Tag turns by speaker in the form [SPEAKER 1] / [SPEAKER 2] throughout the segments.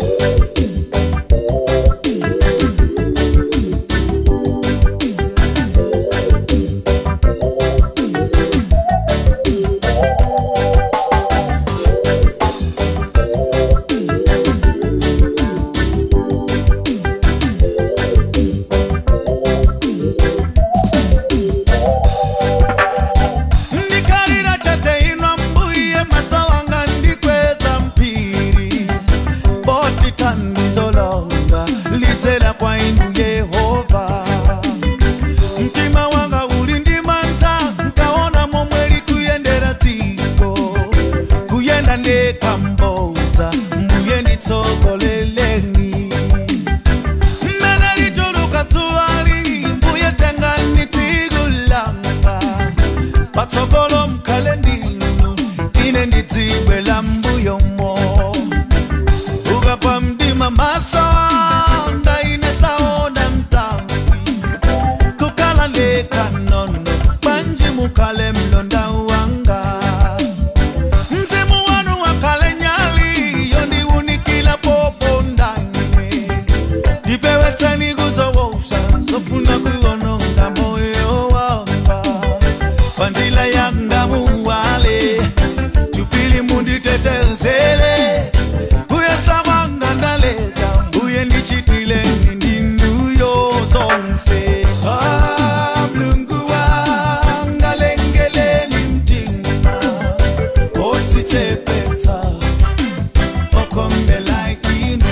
[SPEAKER 1] ndikalira chateinwa mbuye masawanga ndikweza mpiri boti tandizolonga lidzera kwa inu yehova mtima wanga uli ndi mantha nkaona momwe likuyendera dziko kuyenda ndekambodza mbuye nditsogoleleni mmene lituluka dzuwali mbuye tengani tsiku langa patsogolo mkhale ndinu ine ndidzibwela mbuyomo ukapa mdima maso anga ine saona mtambi kukala leka nono panji mukhale mlonda wanga mzimu wanu wakale nyali yondiunikila popo ndane ndipewetseni kuzowousa sofuna kuononga moyo wanga pandila yanga muwale tupili munditetezele kuyesa wanga ndaleta mbuye ndichitile ndinduyo zonse Ah, mlungu wanga lengeleni mtima otichepetsa okombela inu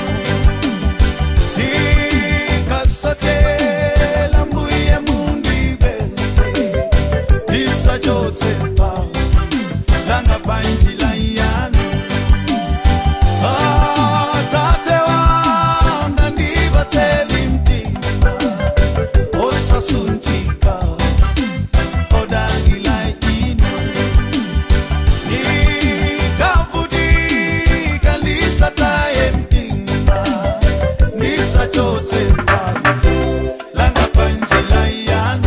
[SPEAKER 1] ikasatela mbuye mundibese isachotse pasi langa panjila yanu atate wanga ndibatseli mtima osasuntika odalila inu ikavutika lisataye mtima nisachotse pasi langa panjila yanu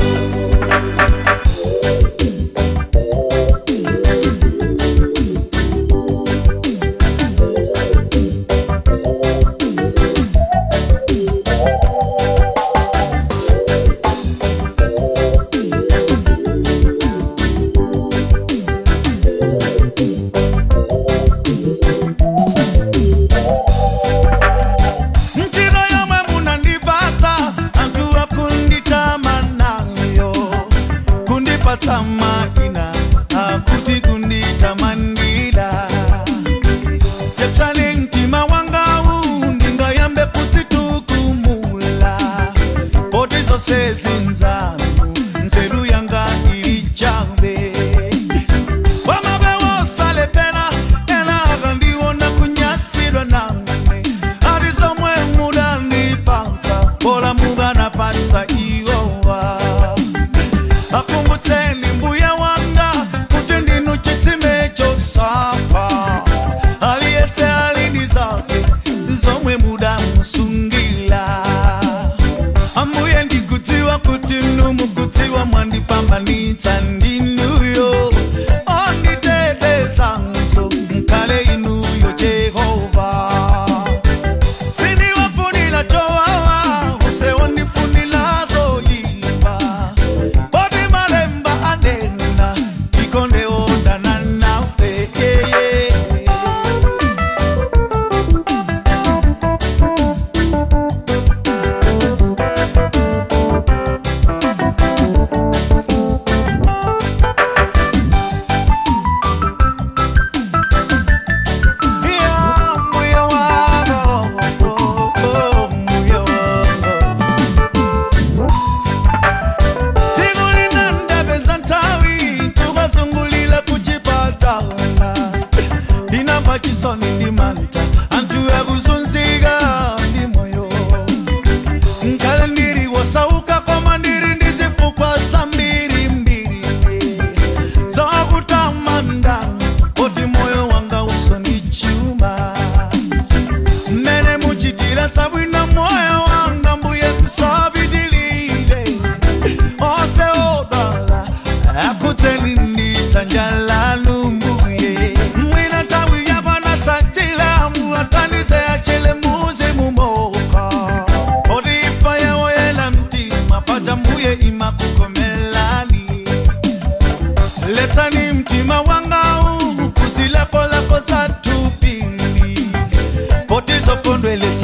[SPEAKER 1] njira yomwe munandipatsa anthu akunditamanayo kundipatsa maina akuti kunditamandira chepsani mtima wangawu ndingayambe kudzitukumula poti zonse zinzanu nzeru yanga ili chabe wamabewosalepera ena akandiwona kunyasidwa nangane ari zomwe mudanipatsa pola mukanapatsa iwowa akumbutseni mbuya wanga kuti ndinu chitsime chosapa aliyese alindi zake zomwe mudamusungila ambuye ndikudziwa kuti numukudziwa mwandipambanitsa ndinuyo onditetezanso mkale inuyo jehova sindiwafunila jowawa use wondifunila zoyipa poti malemba anena ikonde ondana nafe yeye chisoni ndi manta anthu akuzunzika ndi moyo nkale ndiri wosauka koma ndiri ndi zifukwa zambiri mbiri zokutamandani poti moyo wanga usoni chuma mmene muchitira sabwino moyo wanga mbuye kusabitilile onse odala akudzeni nditsanja lanu mbuye mwina nthawi yakwana sachila muatanize achele mu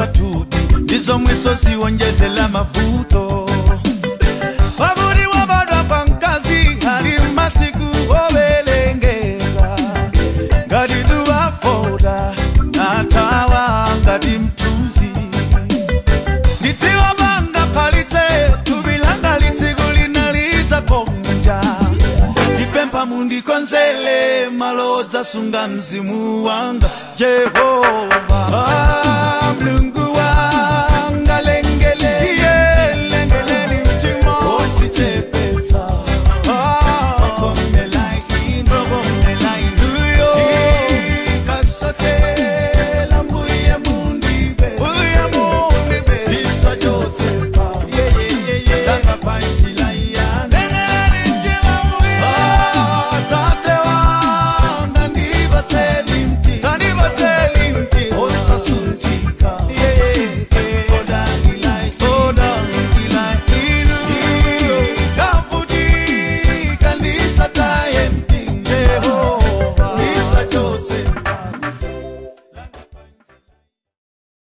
[SPEAKER 1] zolimbitsa thupi ndizo mwiso ziwonjezela mavuto pakuti wabadwa pa mkazi ali masiku ovelengera ngati tuwafoda natawa ngati mtuzi ndidziwa panga palitse tubilanga litsiku linalitsa konja ndipempha mundikonzele malo odzasunga mzimu wanga jehova